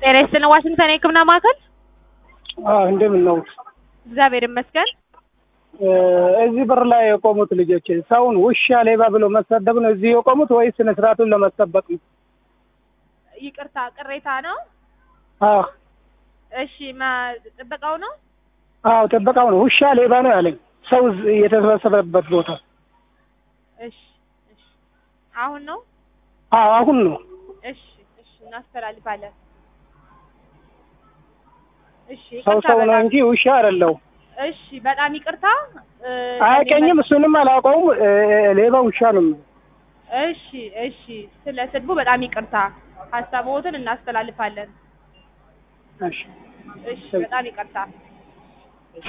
ጤና ይስጥልን ዋሽንግተን የህክምና ማዕከል። አዎ እንደምን ነው? እግዚአብሔር ይመስገን። እዚህ በር ላይ የቆሙት ልጆች ሰውን ውሻ፣ ሌባ ብሎ መሰደብ ነው እዚህ የቆሙት ወይስ ስነ ስርዓቱን ለመጠበቅ ነው? ይቅርታ ቅሬታ ነው። አዎ እሺ ማ- ጥበቃው ነው። አዎ ጥበቃው ነው ውሻ፣ ሌባ ነው ያለኝ ሰው እዚህ የተሰበሰበበት ቦታ። እሺ እሺ አሁን ነው። አዎ አሁን ነው። እሺ እሺ እናስተላልፋለን። እሺ ሰው ይቅርታ ሰው ነው በጣም እንጂ ውሻ አይደለው። እሺ በጣም ይቅርታ እ፣ አያውቀኝም፣ እሱንም አላውቀውም። እ፣ ሌባ ውሻ ነው። እሺ እሺ ስለ ስድቡ በጣም ይቅርታ። ሀሳቦትን እናስተላልፋለን። እሺ እሺ በጣም ይቅርታ።